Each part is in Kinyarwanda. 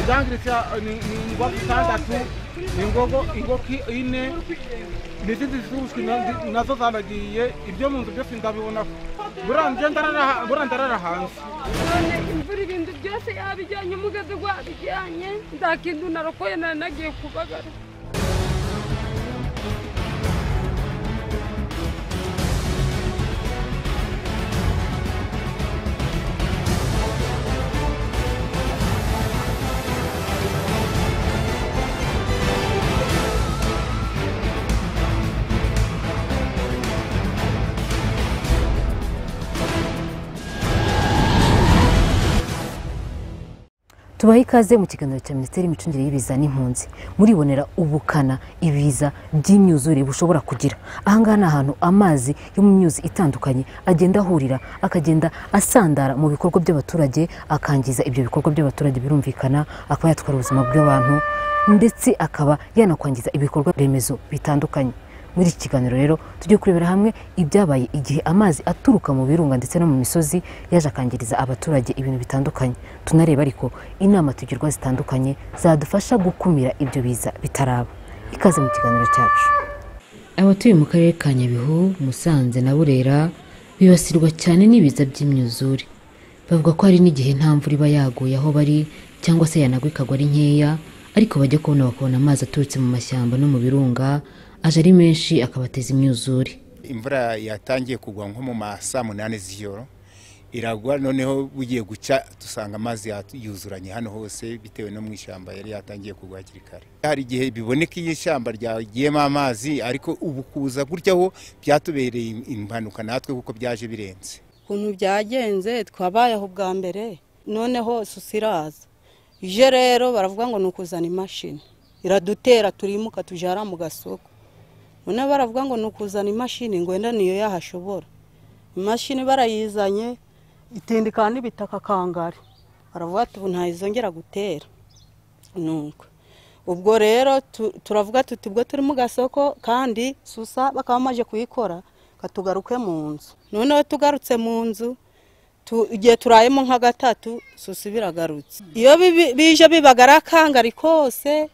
Idangiritsa ni ingoko itandatu ingoko ingoko ine n'izindi z'ubushwi na- nazo zaragiye ibyo mu nzu byose ndabibona burambye ndarara burya ndarara hanze none imvura ibintu byose yabijyanye umugozi wabijyanye nta kintu narokoye nari nagiye kubagara tubahe ikaze mu kiganiro cya minisiteri y'imicungire y'ibiza n'impunzi muribonera ubukana ibiza by'imyuzure bushobora kugira ahangaha ni ahantu amazi yo mu myuzi itandukanye agenda ahurira akagenda asandara mu bikorwa by'abaturage akangiza ibyo bikorwa by'abaturage birumvikana akaba yatwara ubuzima bw'abantu ndetse akaba yanakwangiza ibikorwa remezo bitandukanye muri iki kiganiro rero tujye kurebera hamwe ibyabaye igihe amazi aturuka mu birunga ndetse no mu misozi yaje akangiriza abaturage ibintu bitandukanye tunareba ariko inama tugirwa zitandukanye zadufasha gukumira ibyo biza bitaraba ikaze mu kiganiro cyacu abatuye mu karere ka nyabihu musanze na burera bibasirwa cyane n'ibiza by'imyuzure bavuga ko hari n'igihe nta mvura iba yaguye aho bari cyangwa se yanagwa ikagwa ari nkeya ariko bajya kubona bakabona amazi aturutse mu mashyamba no mu birunga aje ari menshi akabateza imyuzure imvura yatangiye kugwa nko mu ma saa munani z'ijoro iragwa noneho bugiye gucya dusanga amazi ya- yuzuranye hano hose bitewe no mu ishyamba yari yatangiye kugwa hakiri kare hari igihe biboneka iyo ishyamba ryagiyemo amazi ariko ubu kuza gutya ho byatubereye im- impanuka natwe kuko byaje birenze ukuntu byagenze twabayeho bwa mbere noneho susi iraza ije rero baravuga ngo ni ukuzana imashini iradutera turimuka tujara mu gasoko none baravuga ngo ni ukuzana imashini ngo wenda niyo yahashobora imashini barayizanye itindikana n'ibitaka kangari baravuga ati ubu ntayizongera gutera nuko ubwo rero tu- turavuga tuti ubwo turi mu gasoko kandi susa bakaba bamaze kuyikora ngo tugaruke mu nzu noneho tugarutse mu nzu tu- igihe turayemo nka gatatu susa biragarutse iyo bibi- bije bibagara akangari kose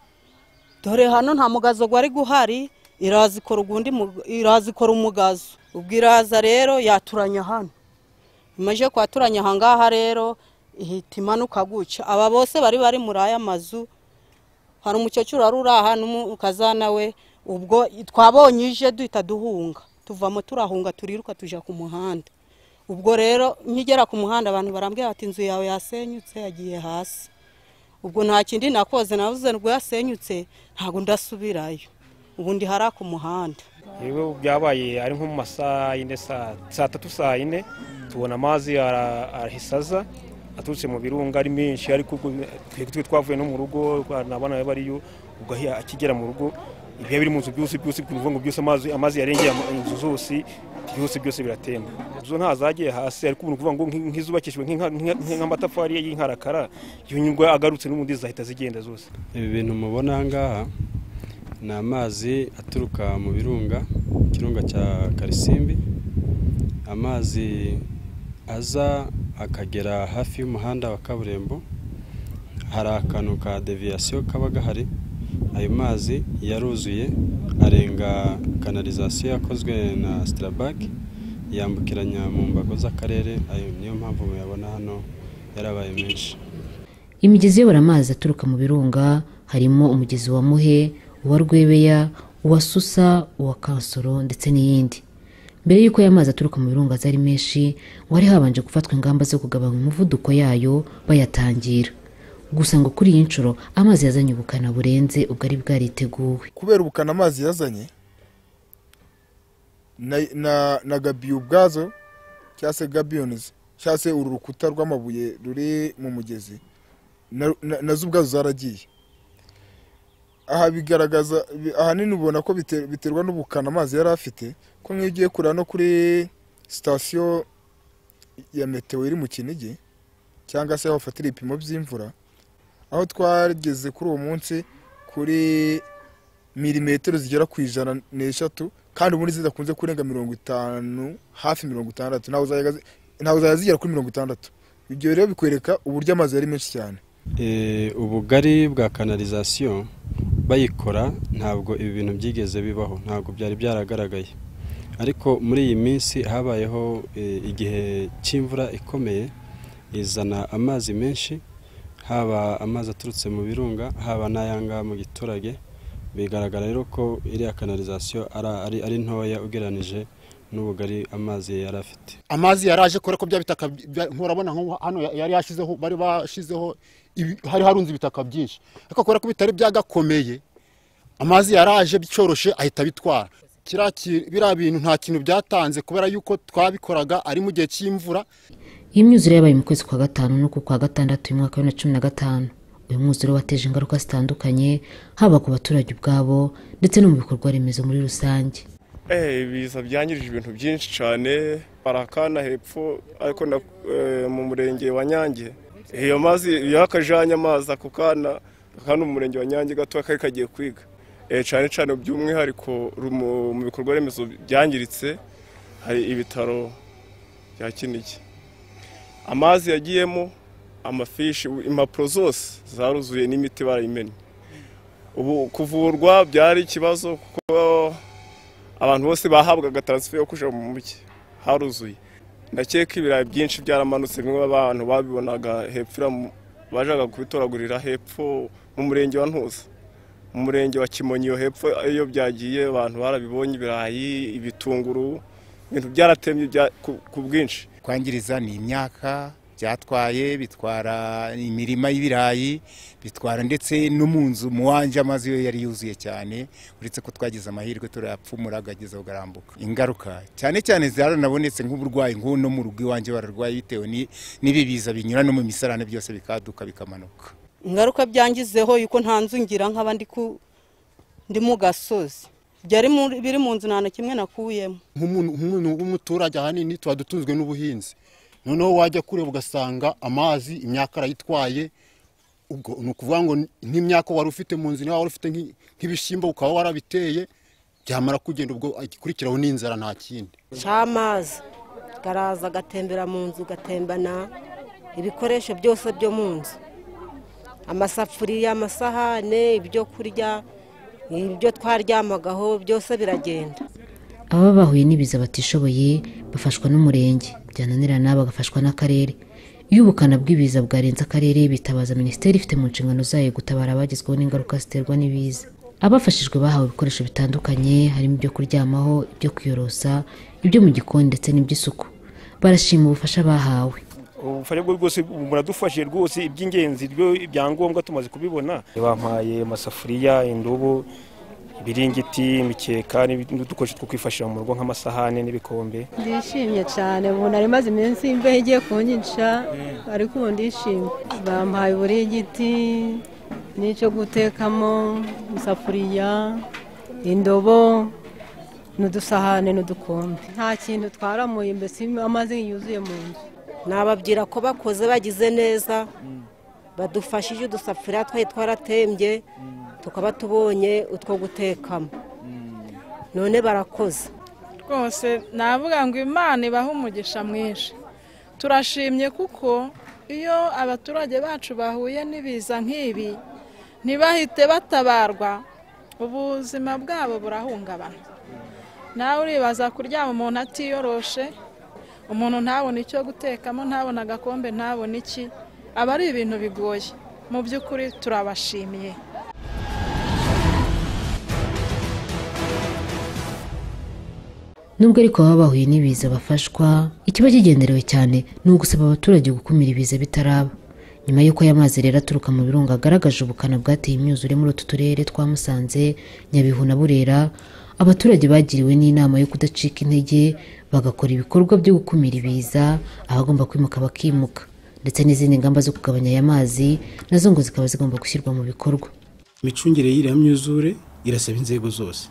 dore hano nta mugazo wari guhari iraza ikora ugundi mu- iraza ikora umugazo ubwo iraza rero yaturanya hano imaze kwaturanya ahangaha rero ihita imanuka guca aba bose bari bari muri aya mazu hari umukecuru wari uri aha n'umukazana we ubwo twabonye ije duhita duhunga tuvamo turahunga turiruka tujya ku muhanda ubwo rero nkigera ku muhanda abantu barambwira bati inzu yawe yasenyutse yagiye hasi ubwo nta kindi nakoze navuze ngo yasenyutse ntabwo ndasubirayo ubundi hari ku muhanda rero byabaye ari nko mu masaha y'ine saa saa tatu saa yine tubona amazi ara- arahise aza aturutse mu birunga ari menshi ariko ubwo twebwe twe twavuye no mu rugo n'abana be bariyo ubwo ahi- akigera mu rugo ibihe biri mu nzu byose byose ni ukuvuga ngo byose amazi amazi yarengeye ama- inzu zose byose byose biratemba zo nta zagiye hasi ariko ubu ni ukuvuga ngo nk'i- nk'izubakishijwe nk'inka- nk'inka- nk'amatafari y'inkarakara iyo nyungu agarutse n'ubundi zahita zigenda zose ibi bintu mubona aha ngaha ni amazi aturuka mu birunga ikirunga cya karisimbi amazi aza akagera hafi y'umuhanda wa kaburimbo hari akantu ka deviyasiyo kaba gahari ayo mazi yaruzuye arenga kanalizasiyo yakozwe na sitarabaki yambukiranya mu mbago z'akarere ayo niyo mpamvu muyabona hano yarabaye menshi imigezi iyobora amazi aturuka mu birunga harimo umugezi wa muhe uwa rwebeya uwa susa uwa kansoro ndetse n'iyindi mbere y'uko aya mazi aturuka mu birunga aza ari menshi ngo hari habanje gufatwa ingamba zo kugabanya umuvuduko yayo bayatangira gusa ngo kuri iyi nshuro amazi yazanye ubukana burenze ubwari bwariteguwe kubera ubukana amazi yazanye na, na, na gabiyo ubwazo cyangwa se gabiyonizi cyangwa se uru rukuta rw'amabuye ruri mu mugezi na- na- nazo ubwazo zaragiye aha bigaragaza bi- ahanini ubona ko biter- biterwa n'ubukana amazi yari afite ko nk'iyo ugiye kureba no kuri sitasiyo ya meteo iri mu kinigi cyangwa se aho bafatira ibipimo by'imvura aho twageze kuri uwo munsi kuri milimetero zigera ku ijana n'eshatu kandi ubundi zidakunze kurenga mirongo itanu hafi mirongo itandatu ntawe zajyaga zi- ntawe zajya zigera kuri mirongo itandatu ibyo rero bikwereka uburyo amazi ari menshi cyane Eh, ubugari bwa kanalizasiyo bayikora ntabwo ibi bintu byigeze bibaho ntabwo byari byaragaragaye ariko muri iyi minsi habayeho eh, igihe cy'imvura ikomeye izana amazi menshi haba amazi aturutse mu birunga haba n'ayanga mu giturage bigaragara rero ko iriya kanalizasiyo ara- ari, ari ntoya ugereranije n'ubugari amazi yari afite amazi yaraje kubera ko bya bitaka bya- nturabona nko hano ya- yari yashizeho bari bashizeho ibi- hari harunze ibitaka byinshi ariko kubera ko bitari byagakomeye amazi yaraje byoroshe ahita abitwara kiriya ki- biriya bintu nta kintu byatanze kubera yuko twabikoraga ari mu gihe cy'imvura iyi myuzure yabaye mu kwezi kwa gatanu n'uku kwa gatandatu uyu mwaka wa bibiri na cumi na gatanu uyu mwuzure wateje ingaruka zitandukanye haba ku baturage ubwabo ndetse no mu bikorwa remezo muri rusange Eh, ibiza byangirije ibintu byinshi cyane barakana hepfo ariko na, eh, mu murenge wa nyange iyo mazi iyo akajanye amazi ako kana kandi umurenge wa nyange gato kari kagiye kwiga eh, cyane cyane by'umwihariko rumo- mu bikorwa remezo byangiritse hari ibitaro bya kinigi amazi yagiyemo amafishi impapuro zose zaruzuye n'imiti barayimennye ubu kuvurwa byari ikibazo kuko abantu bose bahabwaga taransifa yo kujya mu mujyi haruzuye ndakeka ibirayi byinshi byaramanutse bimwe abantu babibonaga hepfo iramu- bajyaga kubitoragurira hepfo mu murenge wa ntuza mu murenge wa kimonyi iyo hepfo iyo byagiye abantu barabibonye ibirayi ibitunguru ibintu byaratemye bya- ku- ku bwinshi kwangiriza ni imyaka byatwaye bitwara imirima y'ibirayi bitwara ndetse no mu nzu mu wanjye amazi yo yari yuzuye cyane uretse ko twagize amahirwe turayapfumura agageza kugarambuka ingaruka cyane cyane zaranabonetse nk'uburwayi nk'ubu no mu rugo iwanjye bararwaye bitewe ni- n'ibi biza binyura no mu misarane byose bikaduka bikamanuka ingaruka byangizeho yuko nta nzu ngira nkaba ndi ku ndi mu gasozi byari mu- biri mu nzu nta na kimwe nakuyemo nk'umuntu nk'umuntu w'umuturage ahanini tuba dutunzwe n'ubuhinzi noneho wajya kureba ugasanga amazi imyaka arayitwaye ubwo ni ukuvuga ngo nk'imyaka wari ufite mu nzu niba wari ufite nk'i- nk'ibishyimbo ukaba warabiteye byamara kugenda ubwo igikurikiraho n'inzara nta kindi cy'amazi karaza agatembera mu nzu gatembana ibikoresho byose byo mu nzu amasafuriya amasahane ibyo kurya ibyo twaryamagaho byose biragenda ababa bahuye n'ibiza batishoboye bafashwa n'umurenge byananirana bagafashwa n'akarere iyo ubukana bw'ibiza bwarenze akarere bitabaza minisiteri ifite mu nshingano zayo gutabara abagezweho n'ingaruka ziterwa n'ibiza abafashijwe bahawe ibikoresho bitandukanye harimo ibyo kuryamaho ibyo kwiyorosa ibyo mu gikoni ndetse n'iby'isuku barashima ubufasha bahawe ubufasha bwo bwose muradufashije rwose iby'ingenzi byo ibyangombwa tumaze kubibona bampaye amasafuriya indobo ibiringiti imikeka n'udukoresho two kwifashisha mu rugo nk'amasahane n'ibikombe ndishimye cyane ubu nari maze iminsi imbeho igiye kunyica ariko ubu ndishimye bampaye uburingiti n'icyo gutekamo isafuriya indobo n'udusahane n'udukombe nta kintu twaramuye mbese amazi yuzuye mu nzu nababwira ko bakoze bagize neza badufashije udusafuriya twari twaratembye tukaba tubonye utwo gutekamo none barakoze rwose navuga ngo imana ibahe umugisha mwinshi turashimye kuko iyo abaturage bacu bahuye n'ibiza nk'ibi ntibahite batabarwa ubuzima bwabo burahungabana nawe uribaza kuryama umuntu atiyoroshe umuntu ntabone icyo gutekamo ntabone agakombe ntabone iki aba ari ibintu bigoye mu by'ukuri turabashimiye nubwo ariko baba bahuye n'ibiza bafashwa ikiba kigenderewe cyane ni ugusaba abaturage gukumira ibiza bitaraba nyuma y'uko aya mazi rero aturuka mu birunga agaragaje ubukana bwateye imyuzure muri utu turere twa musanze nyabihu na burera abaturage bagiriwe n'inama yo kudacika intege bagakora ibikorwa byo gukumira ibiza abagomba kwimuka bakimuka ndetse n'izindi ngamba zo kugabanya aya mazi nazo ngo zikaba zigomba gushyirwa mu bikorwa imicungire y'iriya myuzure irasaba inzego zose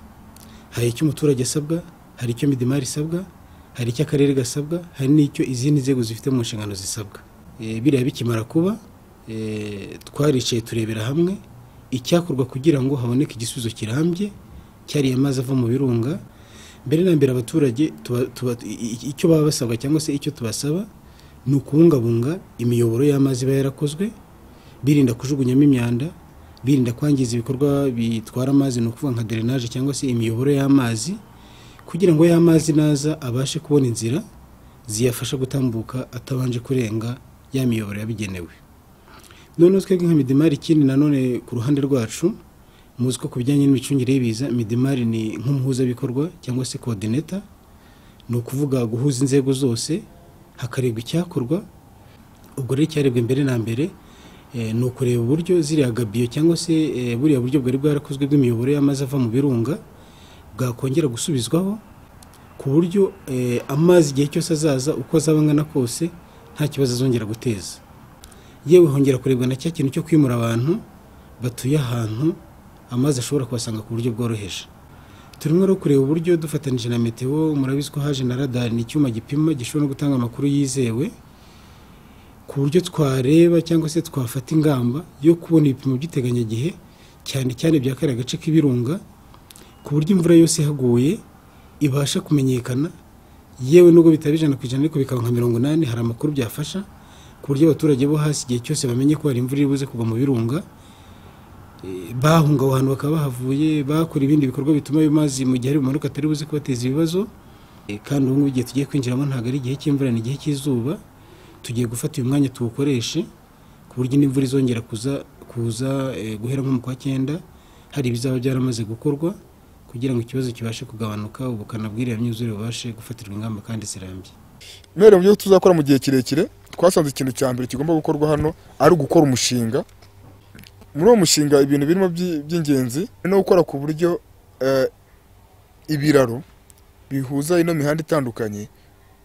hari icyo umuturage asabwa hari icyo midimari isabwa hari icyo akarere gasabwa hari n'icyo izindi nzego zifite mu nshingano zisabwa Eh, biriya bikimara kuba eh, twaricaye turebera hamwe icyakorwa kugira ngo haboneke igisubizo kirambye cyariye amazi ava mu birunga mbere na mbere abaturage tuba- tuba- i- i- icyo baba basabwa cyangwa se icyo tubasaba ni ukubungabunga imiyoboro y'amazi iba yarakozwe birinda kujugunyamo imyanda birinda kwangiza ibikorwa bitwara amazi ni ukuvuga nka derenaje cyangwa se imiyoboro y'amazi kugira ngo ya mazi naza abashe kubona inzira ziyafasha gutambuka atabanje kurenga ya miyoboro yabigenewe noneho twebwe nka midimari ikindi nanone ku ruhande rwacu muzi ko ku bijyanye n'imicungire y'ibiza midimari ni nk'umuhuzabikorwa cyangwa se kodineta ni ukuvuga guhuza inzego zose hakarebwa icyakorwa ubwo rero icyarebwa mbere na mbere eh, ni ukureba uburyo ziriya gabiyo cyangwa se eh, buriya buryo bwari bwarakozwe bw'imiyoboro y'amazi ava mu birunga bwakongera gusubizwaho ku buryo eh, amazi igihe cyose azaza uko azaba angana kose nta kibazo azongera guteza yewe hongera kurebwa na cya kintu cyo kwimura abantu batuye ahantu amazi ashobora kubasanga ku buryo bworoheje turimo rero kureba uburyo dufatanije na meteo murabizi ko haje na radari ni icyuma gipima gishobora no gutanga amakuru yizewe ku buryo twareba cyangwa se twafata ingamba yo kubona ibipimo by'iteganyagihe cyane cyane bya kariya gace k'ibirunga ku buryo imvura yose ihaguye ibasha kumenyekana yewe nubwo bitaba ijana ku ijana ariko bikaba nka mirongo inani hari amakuru byafasha ku buryo abaturage bo hasi igihe cyose bamenye ko hari imvura iri buze kugwa mu birunga Eh, bahunga aho hantu bakaba bahavuye bakora ibindi bikorwa bituma ayo mazi mu gihe ari bumanuka atari buze kubateza ibibazo Eh, kandi ubu ngubu igihe tugiye kwinjiramo ntabwo ari igihe cy'imvura ni igihe cy'izuba tugiye gufata uyu mwanya tuwukoreshe ku buryo n'imvura izongera kuza kuza eh, guhera nko mu kwa cyenda hari ibizaba byaramaze gukorwa kugira ngo ikibazo kibashe kugabanuka ubukana bw'iriya myuzure bubashe gufatirwa ingamba kandi zirambye mbere mu byo tuzakora mu gihe kirekire twasanze ikintu cya mbere kigomba gukorwa hano ari ugukora umushinga muri uwo mushinga ibintu birimo by'i- by'ingenzi no gukora ku buryo eh, ibiraro bihuza ino mihanda itandukanye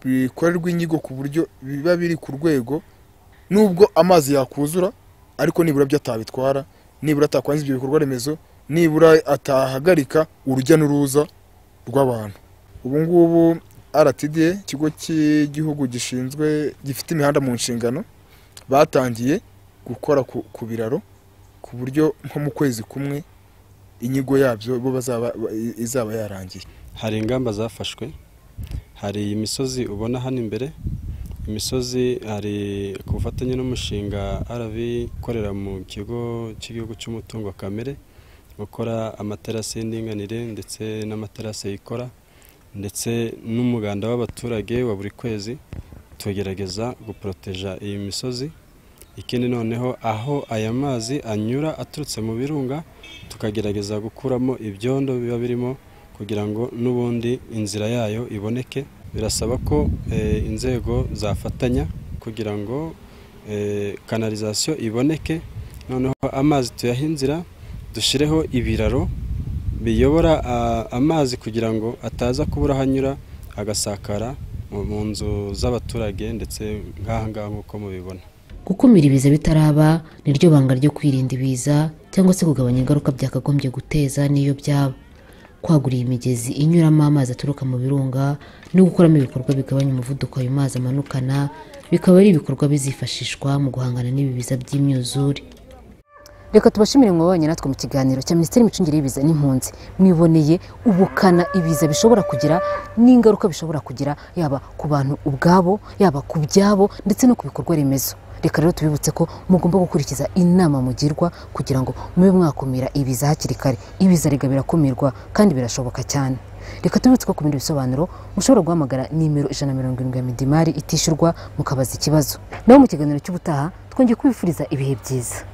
bikorerwa inyigo ku buryo biba biri ku rwego nubwo amazi yakuzura ariko nibura byo atabitwara nibura atakwangiza ibyo bikorwa remezo nibura atahagarika urujya n'uruza rw'abantu ubu ngubu rtda ikigo cy'igihugu gishinzwe gifite imihanda mu nshingano batangiye gukora ku- ku biraro ku buryo nko mu kwezi kumwe inyigo yabyo bo bazaba ba- izaba yarangiye hari ingamba zafashwe hari imisozi ubona hano imbere imisozi hari ku bufatanye n'umushinga rv ukorera mu kigo cy'igihugu cy'umutungo kamere gukora amaterasi y'indinganire ndetse n'amaterasi yikora ndetse n'umuganda w'abaturage wa buri kwezi tugerageza guporoteja iyi misozi ikindi noneho aho aya mazi anyura aturutse mu birunga tukagerageza gukuramo ibyondo biba birimo kugira ngo n'ubundi inzira yayo iboneke birasaba ko eh, inzego zafatanya kugira ngo eh, kanalizasiyo iboneke noneho amazi tuyahe inzira dushyireho ibiraro biyobora ah, amazi kugira ngo ataza kubura aho anyura agasakara mu- mu nzu z'abaturage ndetse nk'aha ngaha nk'uko mubibona gukumira ibiza bitaraba niryo banga ryo kwirinda ibiza cyangwa se kugabanya ingaruka byakagombye guteza n'iyo byaba kwagura iyi migezi inyuramo amazi aturuka mu birunga no gukoramo ibikorwa bigabanya umuvuduko ayo mazi amanukana bikaba ari ibikorwa bizifashishwa mu guhangana n'ibi biza by'imyuzure reka tubashimire mwabanye natwe mu kiganiro cya minisiteri y'imicungire y'ibiza n'impunzi mwiboneye ubukana ibiza bishobora kugira n'ingaruka bishobora kugira yaba ku bantu ubwabo yaba ku byabo ndetse no ku bikorwa remezo reka rero tubibutse ko mugomba gukurikiza inama mugirwa kugira ngo mube mwakumira ibiza hakiri kare ibiza rega birakumirwa kandi birashoboka cyane reka tubibutse ko ku bindi bisobanuro mushobora guhamagara nimero ijana na mirongo irindwi ya midimari itishyurwa mukabaza ikibazo naho mu kiganiro cy'ubutaha twongeye kubifuriza ibihe byiza